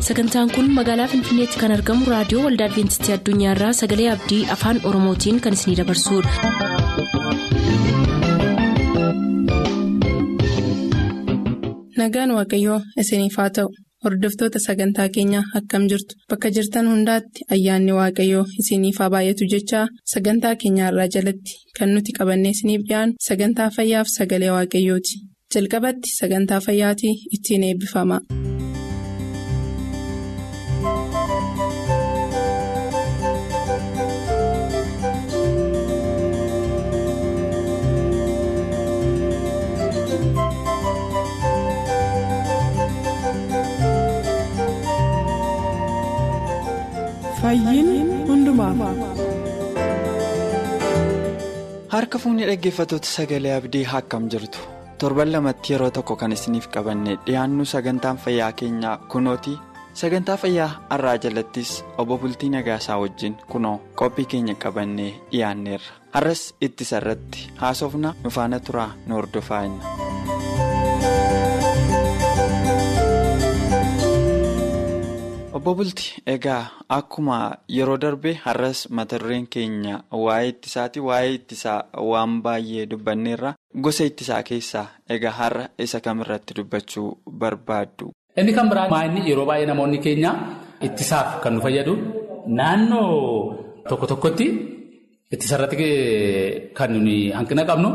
sagantaan kun magaalaa finfinneetti kan argamu raadiyoo waldaa adventistii addunyaarraa sagalee abdii afaan oromootiin kan isinidabarsudha. nagaan waaqayyoo isiniif haa ta'u hordoftoota sagantaa keenyaa akkam jirtu bakka jirtan hundaatti ayyaanni waaqayyoo isiniif haa baay'atu jechaa sagantaa keenyaarraa jalatti kan nuti qabannee isiniif dhiyaanu sagantaa fayyaaf sagalee waaqayyooti jalqabatti sagantaa fayyaatii ittiin eebbifama. harka fuunni dhaggeeffatoota sagalee abdii akkam jirtu torban lamatti yeroo tokko kan isiniif qabanne dhiyaannu sagantaan fayyaa keenyaa kunooti sagantaa fayyaa har'aa jalattis obbo bultii nagaasaa wajjin kunoo qophii keenya qabannee dhiyaanneerra har'as ittisa irratti haasofna nufaana turaa nu hordofaa obbo bultii egaa akkuma yeroo darbe har'as mata dureen keenya waa'ee ittisaati waa'ee ittisaa waan baay'ee dubbanneerra gosa ittisaa keessaa egaa har'a isa kamirratti dubbachuu barbaaddu. inni kan biraa maa'inni yeroo baay'ee namoonni keenya ittisaaf kan nu fayyadu naannoo tokko tokkotti ittisarratti kan nuyi hanqina qabnu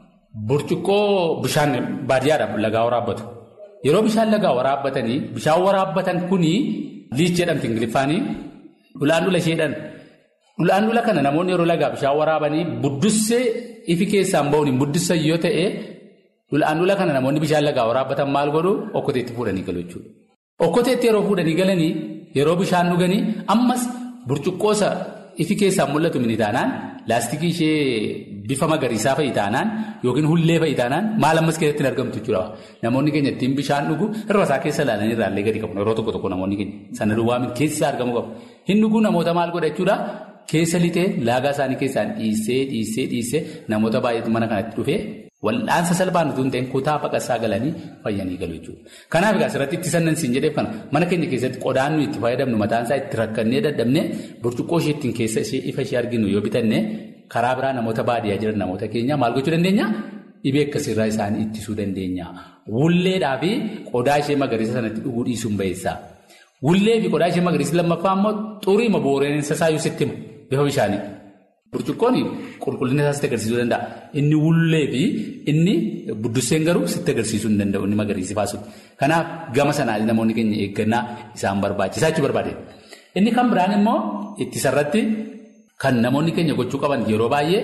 burcuqqoo bishaan baadiyyaadhaaf lagaa waraabbatu yeroo bishaan lagaa waraabbatanii bishaan waraabbatan kunii. liich jedhamti ingiliffaanii dhulaan dhula isheedhaan dhulaan dhula kana namoonni yeroo lagaa bishaan waraabanii buddussee ifi keessaan bahuun buddissan yoo ta'e dhulaan dhula kana namoonni bishaan lagaa waraabbatan maal godhu okkoteetti fuudhanii galu jechuudha. okkoteetti yeroo fuudhanii galanii yeroo bishaan dhuganii ammas burcuqqoosa ifi keessaan mul'atu mini taanaan laastikii ishee bifa magariisaa fa'i taanaan yookiin hullee fa'i taanaan maal ammas keessatti hin argamtu jechuudha. Namoonni keenya ittiin bishaan dhugu irra isaa keessa ilaalanii irraallee gadi qabu yeroo tokko tokko namoonni keenya sana duwwaa miti keessi isaa argamu qabu. Hin dhuguu namoota maal godha jechuudha keessa lixee laagaa isaanii keessaan dhiissee dhiissee dhiissee namoota baay'eetu mana kanatti dhufee wal'aansa salphaan utuu hin ta'in kutaa baqassaa galanii fayyanii galu jechuudha. Kanaaf egaa asirratti ittisannan siin jedheef kana mana keenya keessatti qodaan nuyi itti fayyadamnu mataan isaa itti rakkannee dadhabnee burcuqqoo ishee ittiin keessa ishee ifa ishee arginu yoo bitanne karaa biraa namoota baadiyyaa jiran namoota keenya maal gochuu dandeenya? Dhibee akkasirraa isaanii ittisuu dandeenya. Wulleedhaa fi qodaa ishee magariisa sanatti dhuguu dhiisuun baheessa. Wullee fi qodaa ishee magariisa lammaffaa immoo xurii ma booreensa isaayyuu sitti himu bifa bishaanii. Burcuqqoon qulqullina isaa sitti agarsiisuu danda'a. Inni wullee fi inni buddusseen garuu sitti agarsiisuu hin danda'u inni magariisi baasutti. Kanaaf gama sanaan namoonni keenya eeggannaa isaan barbaachisaa jechuu barbaade. Inni kan biraan immoo ittisarratti kan namoonni keenya gochuu qaban yeroo baay'ee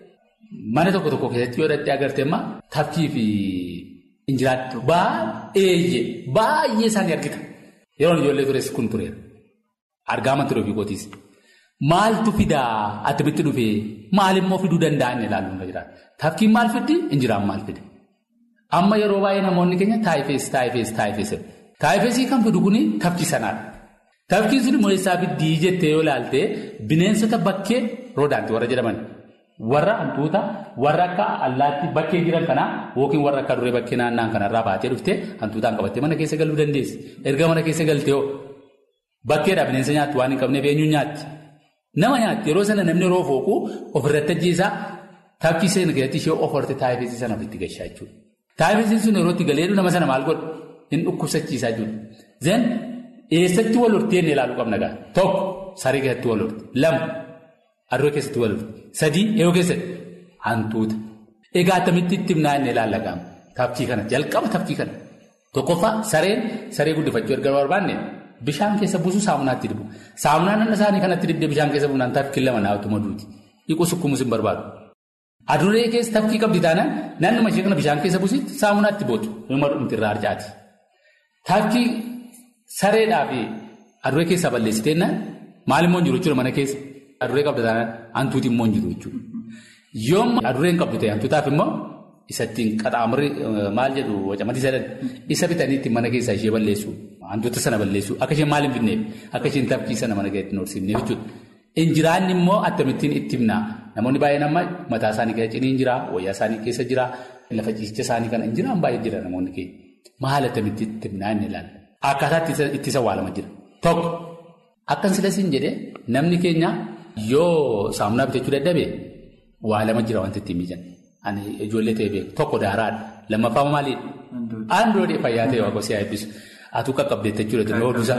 mana tokko tokko keessatti yoo dhattee agartee amma tafkii fi injiraatti baay'ee baay'ee isaanii argita. Yeroo ijoollee tures kun tureera. Argaa amantii ofii gootiis. Maaltu fidaa attamitti dhufee maalimmoo fiduu danda'an ilaaluun irra jiraata. Tafkiin maal fiddi? Injiraan maal fide? Amma yeroo baay'ee namoonni keenya taayifees taayifees taayifees. Taayifeesii kan fidu kuni tafkii sanaadha. Tafkiin sun immoo eessaa fiddii jettee yoo ilaalte bineensota bakkee roodaanti warra jedhaman warra hantuuta warra akka allaatti bakkee jiran kanaa yookiin warra akka duree bakkee naannaan kanarraa baatee dhuftee hantuutaan qabattee mana keessa galuu dandeessi. Erga mana keessa galtee hoo bakkeedhaa bineensa nyaatti waan hin qabneef eenyuun nyaatti? Nama nyaatti yeroo sana namni yeroo fooqu ofirratti ajjeesaa tafkii seena keessatti ishee of horte taayifeesii sana ofitti gashaa jechuudha. Taayifeesiin sun yeroo itti galeedhu nama sana maal godhu hin dhukkubsachiisaa jechuudha. Zeen eessatti wal hortee inni ilaaluu qabna gaa tokko saree keessatti wal horte lama adurree keessatti wal horte sadii eeyoo keessatti hantuuta. Egaa attamitti itti himnaa inni ilaalla gaama tafkii kana jalqaba tafkii kana tokkoffaa sareen saree guddifachuu erga barbaanne. Bishaan keessa buusuu saamunaatti dibu. Saamunaan nama isaanii kanatti dibdee bishaan keessa buunaan tafkii lama naawwatu maduuti. Dhiquu sukkumus hin barbaadu. Adurree keessa tafkii qabdi taanaan naannuma ishee kana bishaan keessa buusitti saamunaatti bootu. Nama dhumti irraa harcaati. Tafkii sareedhaa fi adurree keessaa balleessitee naan maal immoo hin jiru jechuudha mana keessa. Adurree qabda taanaan hantuuti immoo hin jiru jechuudha. Yoomma adurreen qabdu ta'e hantuutaaf immoo isattiin qaxaamurri maal jedhu wacamati sadhan isa bitanii ittiin mana keessaa ishee balleessu hantuuta sana balleessu akka isheen maal hin fidneef akka isheen tafkii sana mana keessatti horsiifneef jechuudha. Injiraanni immoo akkamittiin itti himna namoonni baay'een amma mataa isaanii keessa ciniin jira wayyaa isaanii keessa jira lafa ciisicha isaanii kana injiraan baay'ee jira namoonni keenya maal akkamitti itti himnaa inni ilaalla. akkaataa ittisa awwaalama jira. Tokko akkan silasiin jedhee namni keenya yoo saamunaa bitachuu dadhabee awwaalama jira wanti ittiin mijan. Ani ijoollee ta'e beeku tokko daaraadha. Lammaffaa maaliidha? Aandoodee fayyaa ta'e waaqa si'aa eebbisu. Atuu qaqqabdeetta jechuudha. Oduusaa.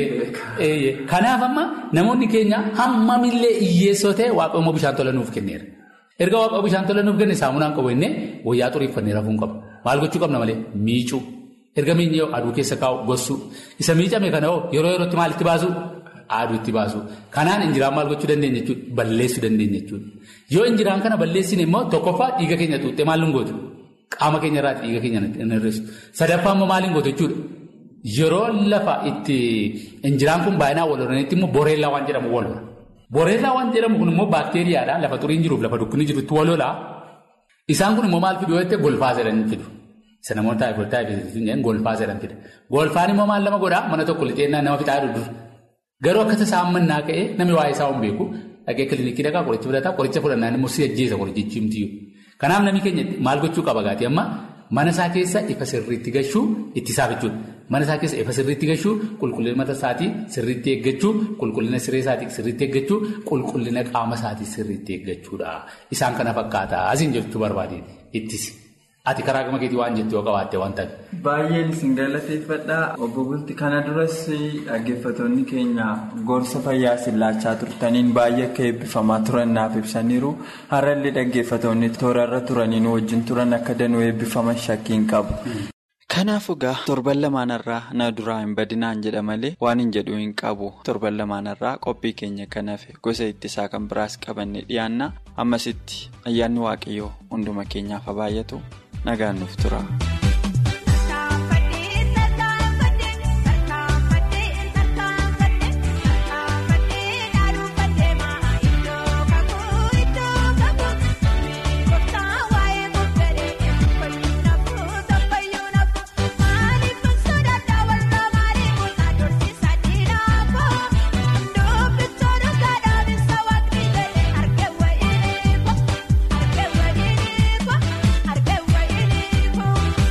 Kanaaf amma namoonni keenya hammamillee hiyyeessoo ta'e waaqa immoo bishaan tola nuuf kenneera. Erga waaqa bishaan tola nuuf kenne saamunaan qabu innee wayyaa xuriiffannee rafuun qaba. Maal gochuu qabna malee? Miicuu. Erga miinyee aduu keessa kaa'u gossuu. Isa miicame kana hoo yeroo yerootti maal itti baasu? Aduu itti baasu. Kanaan injiraan maal gochuu dandeenya jechuudha? Balleessuu dandeenya jechuudha. Yoo injiraan kana balleessine immoo tokkoffaa dhiiga keenya tuuttee maal hin gootu? Qaama keenya irraati dhiiga keenya hin hir'isu. Sadaffaa immoo maal hin gootu jechuudha? Yeroo lafa itti injiraan kun baay'inaan wal horanitti immoo boreellaa waan jedhamu wal hora. Boreellaa waan jedhamu kun immoo baakteeriyaadha. Lafa xuriin jiruuf lafa dukkanni jirutti wal holaa. Isaan kun immoo maal fiduu yoo ta'e golfaa jedhanii fidu. Isa namoota taayifood taayifood golfaa jedhan fida. Golfaan immoo maal nama godhaa mana tokko lixeennaa nama fixaa dur. Garuu akka tasaa mannaa ka'ee namni waa'ee isaa hin beeku dhaqee kilinikii dhaqaa qoricha fudhataa qoricha fudhannaan immoo si ajjeesa qorichichi himtiyyuu. Kanaaf namni keenya maal gochuu qaba gaati amma mana isaa keessa ifa sirriitti gashuu ittisaaf jechuudha. Mana isaa keessa ifa sirriitti gashuu qulqullina mata isaatii sirriitti eeggachuu qulqullina siree isaatii sirriitti eeggachuu qulqullina qaama isaatii sirriitti eeggachuudha. Isaan kana fakkaata asiin jechuu barbaadeen ittisi. Ati karaa gama keetii waan jettu yoo qabaatte waan ta'eef. Baay'een isin galateeffadhaa obbo Bulti kana duras dhaggeeffattoonni keenya gorsa fayyaa isin laachaa turtaniin baay'ee akka eebbifamaa turan naaf ibsaniiru har'allee dhaggeeffattoonni toorarra turaniin wajjin turan akka danuu eebbifaman shakkiin qabu. Kanaaf egaa torban lamaanarraa na duraa hin badinaan jedha malee waan hin jedhu hin qabu torban lamaanarraa qophii keenya kanaaf gosa ittisaa kan biraas qabanne dhiyaanna ammasitti ayyaanni waaqayyoo hunduma keenyaaf haa baay'atu nagaan nuuf tura. Arge wayii ko arge wayii ko.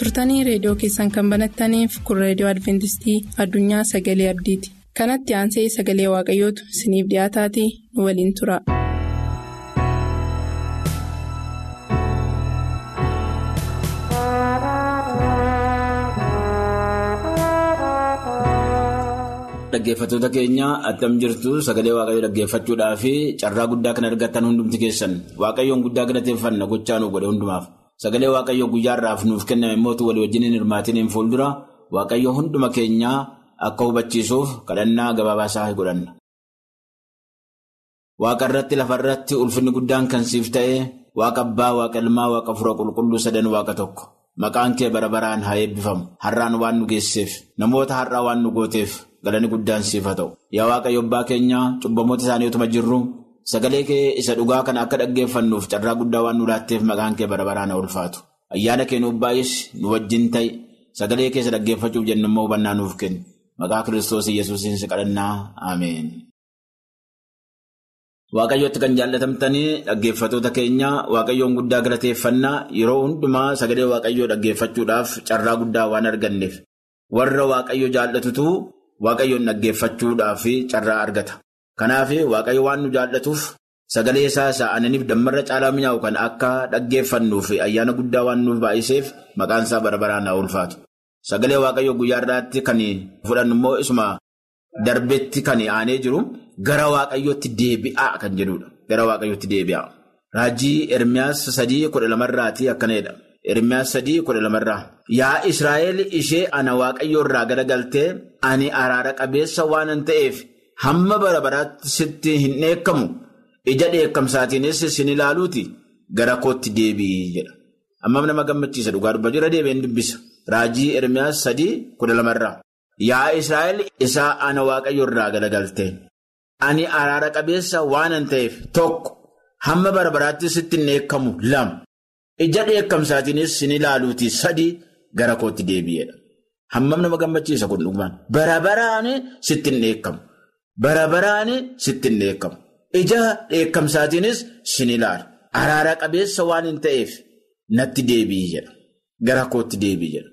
turtanii reediyoo keessan kan banattaniif kun reediyoo adventistii addunyaa sagalee abdiiti kanatti aansee sagalee waaqayyootu isiniif dhiyaataatii nu waliin tura. Dhaggeeffattoota keenya attam jirtu sagalee waaqayyoo dhaggeeffachuudhaa fi carraa guddaa kan argattan hundumti keessan waaqayyoon guddaa galateeffanna gochaa nu godhe hundumaaf sagalee waaqayyoo guyyaarraaf nuuf kenname mootu walii wajjin hin hirmaatiniin fuuldura waaqayyoo hunduma keenyaa akka hubachiisuuf kadhannaa gabaabaasaa godhanna. Waaqa irratti lafa irratti ulfinni guddaan kan siif ta'e waaqa abbaa waaqa ilmaa waaqa fura qulqulluu sadan waaqa tokko maqaan kee bara baraan haa eebbifamu har'aan waan nu geesseef namoota har'aa waan nu gooteef. Galanni guddaan siif haa ta'u. Yaa Waaqayyo abbaa keenyaa cubbamoota isaanii utuma jirru sagalee kee isa dhugaa kana akka dhaggeeffannuuf carraa guddaa waan nu laatteef maqaan kee bara baraan haa ulfaatu. Ayyaana kee nuuf baay'is nu wajjin ta'i sagalee keessa dhaggeeffachuuf jennu immoo hubannaa nuuf kenni. Maqaa Kiristoos Iyyasuusiin si kadhannaa Ameen. Waaqayyootti kan jaallatamtanii dhaggeeffattoota keenya Waaqayyoon guddaa galateeffannaa yeroo hundumaa sagalee Waaqayyoo dhaggeeffachuudhaaf carraa guddaa waan arganneef warra Waaqayyo jaallatutu. Waaqayyoon dhaggeeffachuudhaaf carraa argata. Kanaaf Waaqayyo waan nu jaallatuuf sagalee isaa isa aananiif dammarra caalaa mi'aawu kan akka dhaggeeffannuuf ayyaana guddaa waan nuuf baay'iseef maqaan isaa bara baraan haa ulfaatu. Sagalee Waaqayyo guyyaa irraatti kan fudhannu immoo isuma darbetti kan aanee jiru gara Waaqayyootti deebi'aa kan jedhudha. Gara Waaqayyootti deebi'aa. Raajii Ermiyaas sadii kudha lamarraati akkanadha. Ermiyaas sadii kudha lamarraa. Yaa Israa'eel ishee ana waaqayyo irraa garagaltee ani araara qabeessa waanan ta'eef hamma bara baraatti sitti hin dheekkamu ija dheekkamsaatiinis sin ilaaluuti gara kootti deebi'i jedha. Hammam nama gammachiisa dhugaa dubbatu irra deebi'een dubbisa. Raajii Ermiyaas sadii kudha lamarraa. Yaa Israa'eel isaa ana waaqayyo irraa garagaltee ani araara qabeessa waanan ta'eef tokko hamma bara baraatti sitti hin dheekkamu lama. Ija dheekkamsaatiinis sin ilaaluuti sadii gara kootti deebi'edha. Hammam nama gammachiisa kun dhugumaan. Bara baraan sitti hin dheekkamu. Bara baraan sitti hin dheekkamu. Ija dheekkamsaatiinis sin ilaalu. Araara qabeessa waan hin ta'eef natti deebi'i jedha. Gara kootti deebi'i jedha.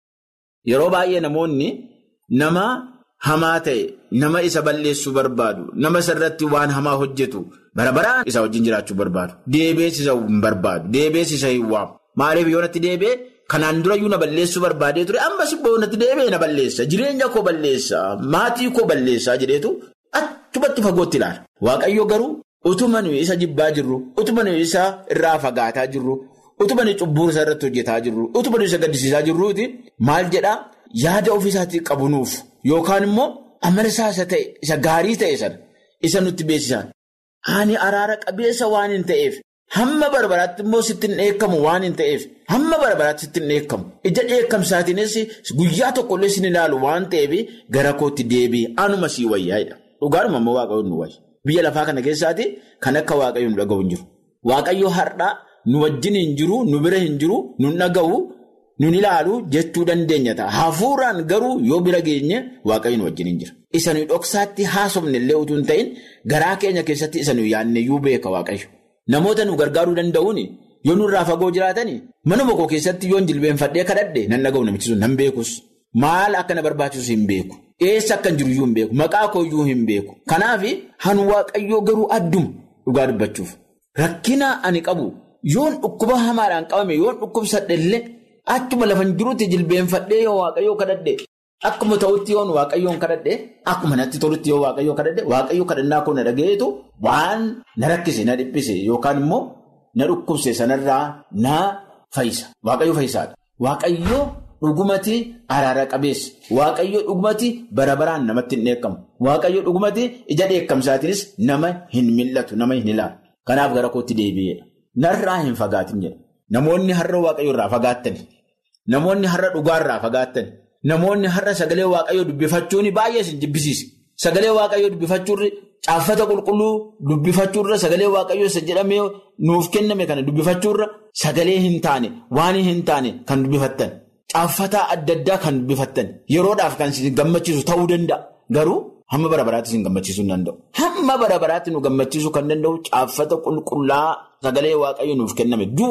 Yeroo baay'ee namoonni nama hamaa ta'e, nama isa balleessuu barbaadu, nama isarratti waan hamaa hojjetu. Bara baraan isa wajjin jiraachuu barbaadu. Deebi'ees isa hin barbaadu. Deebi'ees isa hin waamu. Maaliif yoo natti deebi'e kanaan durayyuu na balleessuu barbaadee ture ammas immoo natti deebi'e na balleessa. Jireenya koo balleessa. Maatii koo balleessaa jedheetu achumatti fagootti ilaala. Waaqayyo garuu utuma nuyi isa jibbaa jirru, utuma nuyi isa irraa fagaataa jirru, utuma nuyi cubbuu isa irratti hojjetaa jirru, utuma nuyi isa gaddisiisaa jirruuti maal jedhaa yaada ofiisaatii qabunuuf yookaan immoo amala isaa isa ta'e isa gaarii ta'e sana isa nutti beeksisan. Ani araara qabeessa waan hin ta'eef hamma barbaraatti immoo sitti hin dheekkamu waan hin ta'eef hamma barbaraatti sitti hin dheekkamu ija dheekkamsaatiinis guyyaa tokkollee sin ilaalu waan ta'eef gara kootti deebi'i anuma sii wayyaa'edha. Dhugaadhuma immoo waaqayyoon nu wayya. Biyya lafaa kana keessaati kan akka waaqayyoon nu dhaga'u hin jiru. Waaqayyo har'aa nu wajjin hin jiru, nu bira hin jiru, nu dhaga'u, nu ilaalu jechuu dandeenya ta'a. Hafuuraan garuu yoo bira geenye waaqayyo nu wajjin hin jira. Isa nuyi dhoksaatti haasofne illee utuu hin ta'in garaa keenya keessatti isa nuyi yaadne iyyuu beeka waaqayyo. Namoota nu gargaaruu danda'uun yoo nurraa fagoo jiraatan manuma koo keessatti yoon jilbeenfadhee kadhadhe nan dhaga'u namichi sun nan beekus. Maal akka na barbaachisu hin beeku. Eessa akka hin jiru iyyuu hin beeku. Maqaa koo iyyuu hin beeku. Kanaaf han waaqayyoo garuu adduma dhugaa dubbachuuf. Rakkina ani qabu yoon dhukkuba hamaadhaan qabame yoon dhukkubsadhe illee achuma lafa hin jirutti jilbeenfadhee yoo waaqayyoo kadhadhe. Akkuma ta'utti yoon waaqayyoon kadhadhe akkuma natti tolutti yoo waaqayyoo kadhadhe waaqayyoo kadhannaa koo na dhageetu waan na rakkise na dhiphise yookaan immoo na dhukkubse sanarraa na fayyisa. Waaqayyo fayyisaadha. Waaqayyoo dhugumati araara qabeessa. Waaqayyoo dhugumati bara baraan namatti hin dheekkamu. Waaqayyoo dhugumati ija dheekkamsaatiinis nama hin mil'atu nama hin ilaalu. Kanaaf gara kootti deebi'eedha. Narraa hin fagaatin jedha. Namoonni har'a waaqayyo irraa fagaattani. Namoonni har'a dhugaarraa fagaattani. Namoonni har'a sagalee waaqayyoo dubbifachuun baay'ee isin jibbisiise. Sagalee waaqayyoo dubbifachuurri caaffata qulqulluu dubbifachuurra sagalee waaqayyoo isa jedhamee nuuf kenname kana dubbifachuurra sagalee hin taane waan hin taane kan dubbifattan. Caaffataa adda addaa kan dubbifattan yeroodhaaf kan isin gammachiisu ta'uu danda'a. Garuu hamma bara baraatti isin gammachiisuu hin danda'u. Hamma bara baraatti nu gammachiisuu kan danda'u caaffata qulqullaa sagalee waaqayyoo nuuf kenname duwwaa.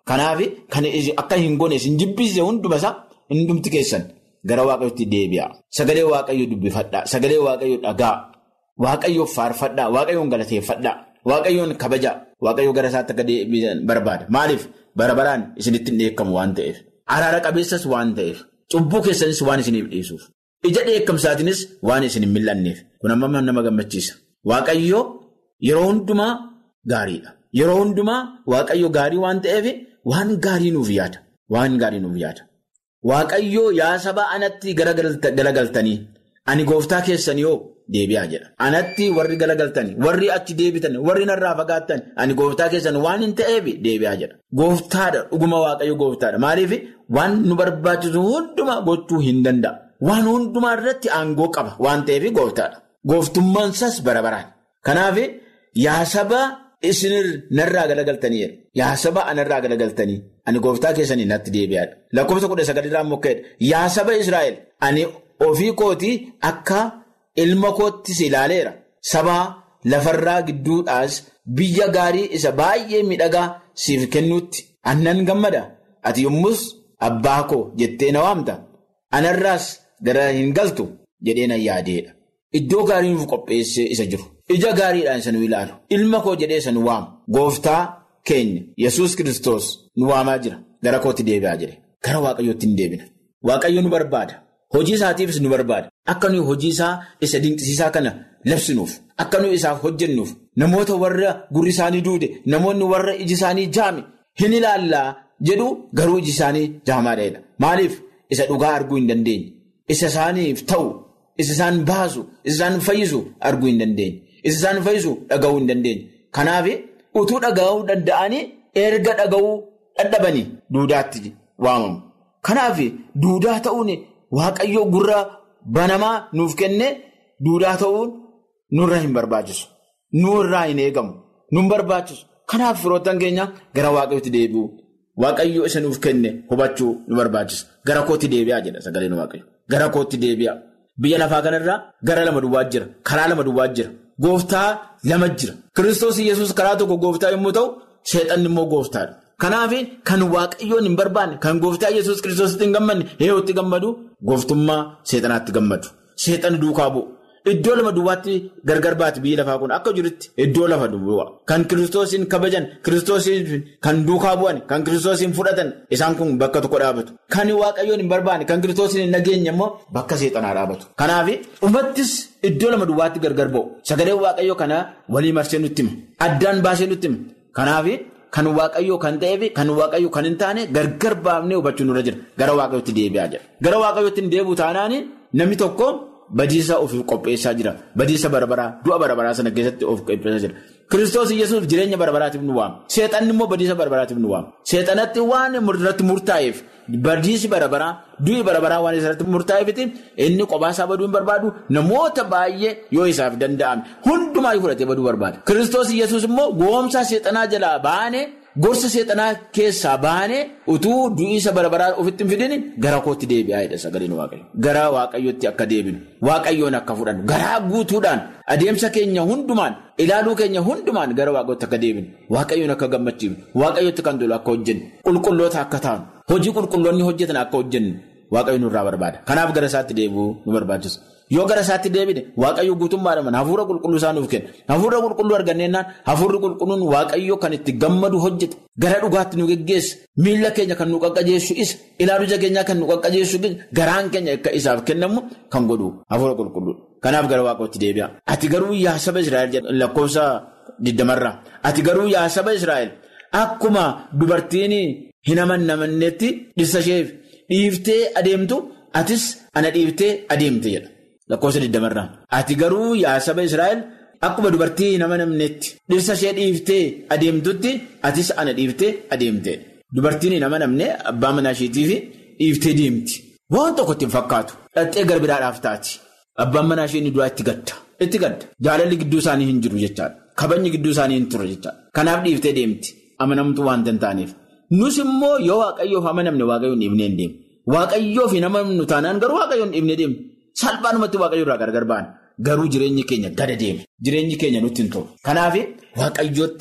Kanaaf kan akka hin goone isin jibbisiise hunduma isaa hundumti keessan gara waaqayyootti deebi'a. Sagalee waaqayyoo dubbifadhaa. Sagalee waaqayyoo dhagaa. Waaqayyoo faarfadhaa. Waaqayyoon galateeffadhaa. Waaqayyoon kabajaa. Waaqayyoo gara isaatti akka deebi'an barbaada. Maaliif bara baraan isinitti hin dheekkamu waan ta'eef. Araara qabeessas waan ta'eef. Cubbuu keessanis waan isiniif dhiisuuf. Ija dheekkamsaatiinis waan isin hin mil'anneef. Kun amma nama gammachiisa. Waaqayyoo yeroo hundumaa gaariidha. Yeroo hundumaa waaqayyo gaarii waan ta'eef waan gaarii nuuf yaada. Waan gaarii nuuf yaada. Waaqayyoo yaa saba anatti galagaltanii ani gooftaa keessanii hoo deebi'aa jedha. Anatti warri galagaltanii warri achi deebitan warri narraa fagaattan ani gooftaa keessan waan hin ta'eef deebi'aa jedha. Gooftaadha dhuguma waaqayyo gooftaadha. Maaliif waan nu barbaachisu hundumaa gochuu hin danda'a. Waan hundumaa irratti aangoo qaba waan ta'eef gooftaadha. Gooftummaan isaas bara baraan. Kanaaf yaa saba isin narraa galagaltanii yaa saba anarraa galagaltanii ani gooftaa keessanii natti deebi'aadha. Lakkoofsa kudha sagalirraa mokkeedha. Yaa saba Israa'el ani ofii kootii akka ilma koottis ilaaleera. Sabaa lafarraa gidduudhaas biyya gaarii isa baay'ee miidhagaa siif kennuutti annan gammada. Ati yommus abbaa koo jettee na waamta. Anarraas gara hin galtu jedhee na yaadeedha. Iddoo gaarii nuuf qopheessee isa jiru. Ija gaariidhaan isa nu ilaalu. Ilma koo jedhee isa nu waamu. Gooftaa keenya Yesuus kiristoos nu waamaa jira. Gara kootti deebi'aa jedhe. Gara waaqayyootti hin deebina. Waaqayyo nu barbaada. Hojii isaatiifis nu barbaada. Akka nuyi hojii isaa isa dinqisiisaa kana labsinuuf. Akka nuyi isaaf hojjennuuf. Namoota warra gurri isaanii duude. Namoonni warra iji isaanii jaame. Hin ilaallaa jedhu garuu iji isaanii jaamaadha. Maaliif isa dhugaa arguu hin dandeenye. Isa isaaniif ta'u. Isa isaan baasu, isa isaan fayyisu arguu hin dandeenye. Isa isaan fayyisu dhaga'uu hin dandeenye. Kanaaf utuu dhaga'uu danda'anii erga dhaga'uu dadhabanii duudaatti waamamu. Kanaaf duudaa ta'uun waaqayyoo gurra banamaa nuuf kenne duudaa ta'uun nurra hin barbaachisu. Nurraa hin eegamu. Nun barbaachisu. Kanaaf firoottan keenya gara waaqayyootti deebi'u. Waaqayyoo isa nuuf kenne hubachuu nu barbaachisa. Gara kootti deebi'aa jedha sagaleen waaqayyo. Gara kootti deebi'aa. Biyya lafaa kanarraa gara lama duwwaa jira. Karaa lama duwwaa jira. Gooftaa lama jira. Kiristoos Iyyasuus karaa tokko gooftaa yommuu ta'u, seexanni immoo gooftaadha. Kanaaf kan waaqayyoon hin barbaanne, kan gooftaa Iyyasuus kiristoositti hin gammanne, heeyyootti gammadu, gooftummaa seexanaatti gammadu. Seexanni duukaa bu'u. Iddoo lama duwwaatti gargar baati biyyi lafaa kun akka jirutti iddoo lafa duwwaa. Kan kiristoosiin kabajan, kiristoosiin kan duukaa bu'an, kan kiristoosiin fudhatan isaan kun bakka tokko dhaabatu. Kan waaqayyoon hin barbaanne, kan kiristoosiin hin nageenye immoo bakka seexanaa dhaabatu. Kanaaf dhumattis iddoo lama duwwaatti gargar ba'u. Sagalee waaqayyoo kana walii marsee nutti hima. Addaan baasee nutti hima. Kanaaf kan waaqayyoo kan ta'eef kan waaqayyoo kan hin taane gargar baafnee hubachuu nurra jira. Gara waaqayyootti deebi'aa jira. Gara waaqayyootti hin deebi'u taanaan namni tokko. Badiisa ofiif qopheessaa jira. Badiisa barabaraa du'a barabaraa sana keessatti of qopheessaa jira. Kiristoos Iyyasuus jireenya barabaraatiif nu waama. Seexanni immoo badiisa barabaraatiif nu waama. Seexanatti waan irratti murtaa'eef badiisi barabaraa du'i barabaraa waan irratti murtaa'eefiti inni qophaa baduu hin barbaadu namoota baay'ee yoo isaaf danda'ame hundumaa fudhatee baduu barbaada. Kiristoos Iyyasuus immoo goomsaa seexanaa jalaa baanee. Gorsa seexanaa keessaa baanee utuu du'iisa barabaraa ofitti hin fidin gara kootti deebi'aa jedha sagaleen waaqayyo. Gara waaqayyootti akka deebinu, waaqayyoon akka fudhannu, garaa guutuudhaan adeemsa keenya hundumaan, ilaaluu keenya hundumaan gara waaqayyootti akka deebinu, waaqayyoon akka gammachiifnu, waaqayyootti kan tolu akka hojjennu, qulqulloota akka taanu, hojii qulqulloonni hojjetan akka hojjennu waaqayyo nurraa barbaada. Kanaaf gara isaatti deebi'uu nu barbaachisa. Yoo gara isaatti deebine waaqayyo guutummaadhaan hafuura qulqulluu isaa nuuf kenna. Hafuura qulqulluu arganneennaan hafuurri qulqulluun waaqayyo kan itti gammadu hojjeta. Gara dhugaatti nu geggeessa. Miila keenya kan nu qaqqajeessu isa. Ilaaluu ija keenyaa kan nu qaqqajeessu garaan keenya akka isaaf kennamu kan godhu hafuura qulqulluu. Kanaaf gara waaqayyootti deebi'a. Ati garuu yaa saba Israa'el lakkoofsa digdamarraa. Ati garuu yaa saba Israa'el akkuma dubartiin hin amanamnetti dhirsa ishee dhiiftee adeemtu atis ana dhiiftee adeemte jedha. Lakkoofsa digdamarraa. Ati garuu yaa saba Israa'el akkuma dubartii hin amanamnetti dhirsa ishee dhiiftee adeemtutti atis ana dhiiftee adeemte. Dubartiin hin amanamne abbaa manaa isheetiif dhiiftee deemti. Waan tokko ittiin fakkaatu. Dhattee garbiraadhaaf taati. Abbaan manaa ishee inni duraa itti gadda. Itti gadda. Jaalalli gidduu isaanii hin jiru jechaadha. Kabajni gidduu isaanii hin ture jechaadha. Kanaaf dhiiftee deemti. Amanamtuu waan hin taaneef. Nus immoo yoo waaqayyoof amanamne waaqayyoon dhiibnee hin deemne. Waaqayyoof hin amanamnu taanaan garuu waaqayyoon dhiibnee deemne. Salphaanumatti waaqayyo irraa gargar baana. Garuu jireenyi keenya gada deema. Jireenyi keenya nutti hin tolu. Kanaaf waaqayyootti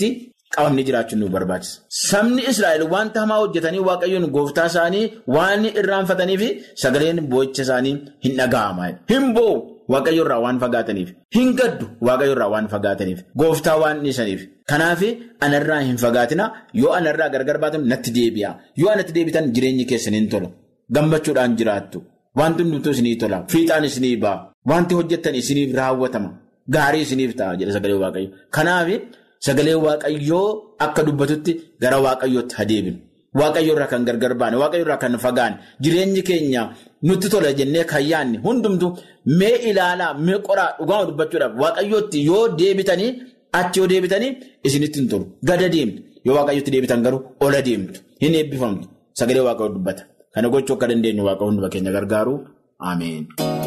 qabamnee jiraachuun nu barbaachisa. Sabni Israa'el wanta hamaa hojjetanii waaqayyoon gooftaa isaanii waan irraanfatanii fi sagaleen boo'icha isaanii hin dhaga'ama. Hin boo'u waaqayyo irraa waan fagaataniif. Hin gaddu waaqayyo irraa waan fagaataniif. Gooftaa waan dhiisaniif. Kanaaf anarraa hin fagaatina yoo anarraa gargar baatan natti deebi'a. Yoo anatti deebitan jireenyi keessan hin tola. Gammachuudhaan jiraattu. Wanti hundumtuu isinii tola. Fiixaan isinii ba'a. Wanti hojjettan isiniif raawwatama. Gaarii isiniif ta'a jedha sagalee waaqayyo. Kanaaf sagalee waaqayyoo akka dubbatutti gara waaqayyootti adeemnu. Waaqayyo irraa kan gargar baane, waaqayyo irraa kan fagaane, jireenyi keenya nutti tola jennee kan yaadne hundumtu mee ilaalaa, mee qoraa dhugaama dubbachuudhaaf waaqayyootti yoo deebitanii achi yoo deebitanii isinitti hin tolu. Gada deemtu. Yoo waaqayyootti deebitan garuu ola deemtu. Hin eebbifamtu. Sagalee waaqayyoo dubbata. Kana gochuu akka dandeenyu waaqa hunduma keenya gargaaru. Ameen.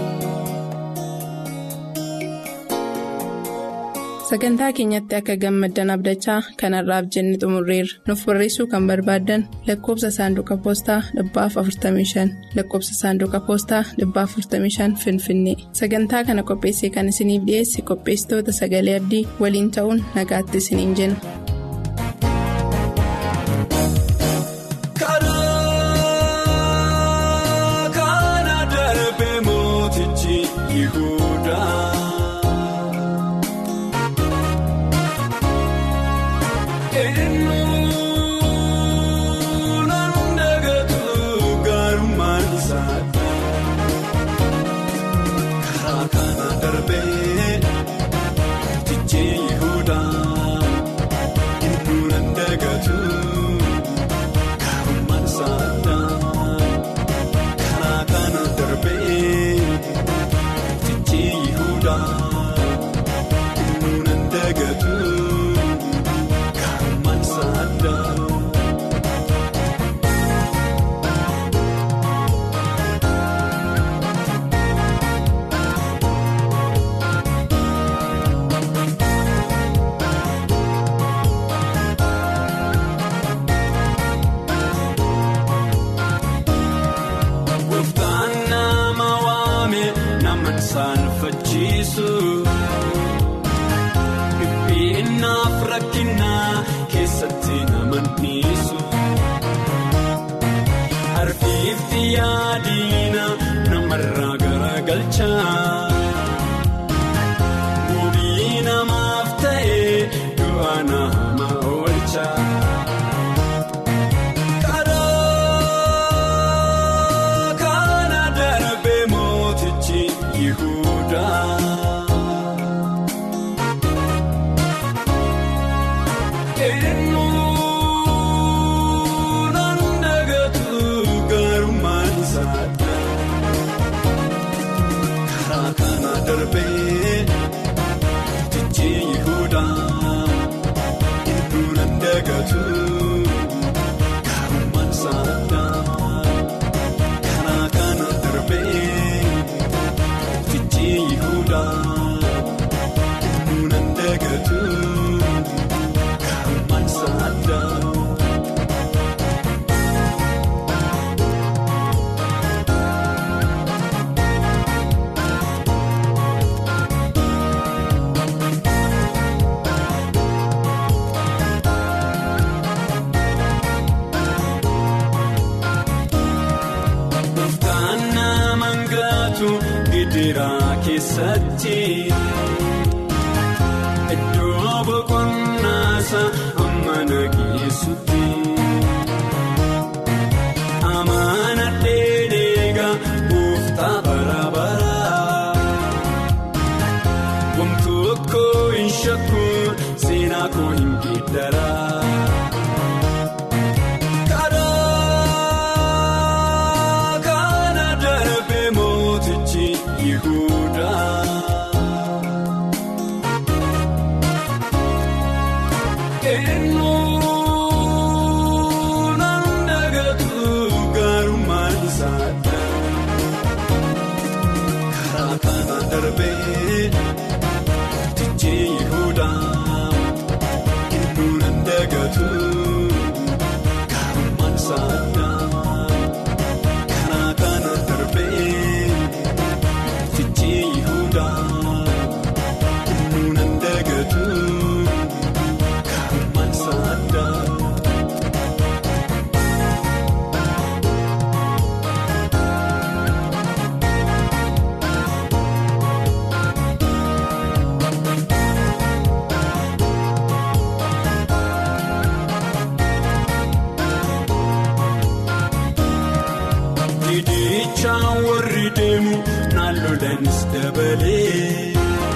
Sagantaa keenyatti akka gammaddan abdachaa kanarraaf jenne xumurreerra. Nuuf barreessuu kan barbaaddan lakkoofsa saanduqa poostaa dhibbaaf 45 lakkoofsa saanduqa poostaa dhibbaaf 45 Finfinnee. Sagantaa kana qopheessee kan isiniif dhiyeesse qopheessitoota sagalee abdii waliin ta'uun nagaatti isiniin jenna. Iddoo boqonnaasa amma nageessutti amaana dheedheega gooftaa bara bara wantoota tokko hin shakku seenaa koo hin geeddara. Karaa kana darbee mootichi Yihudaa. Eenyuun dagatu gaarummaan isaa karaa kana darbee mootichi Yihudaa. Eenyuun dagatu gaarummaan isaa karaa kana darbee mootichi Yihudaa. Eenyuun dagatu. Karumaan isaa fiigichaan warri deemu naannoodhaanis dabalee.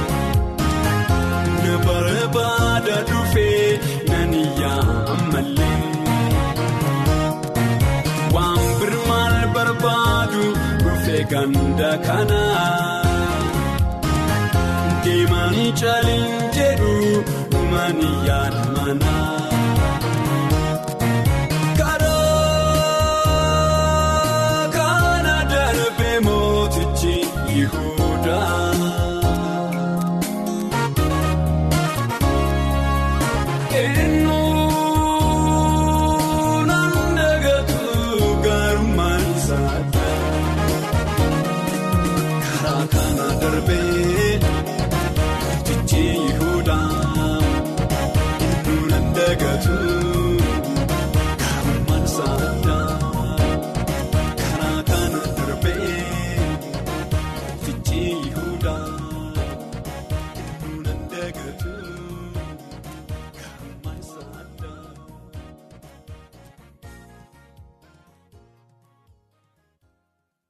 Na barbaada dhufee nan iyyaa ammallee. Waan birmaal barbaadu dhufee ganda kana. Deemanii caalin jedhu dhumanii yaada manaa.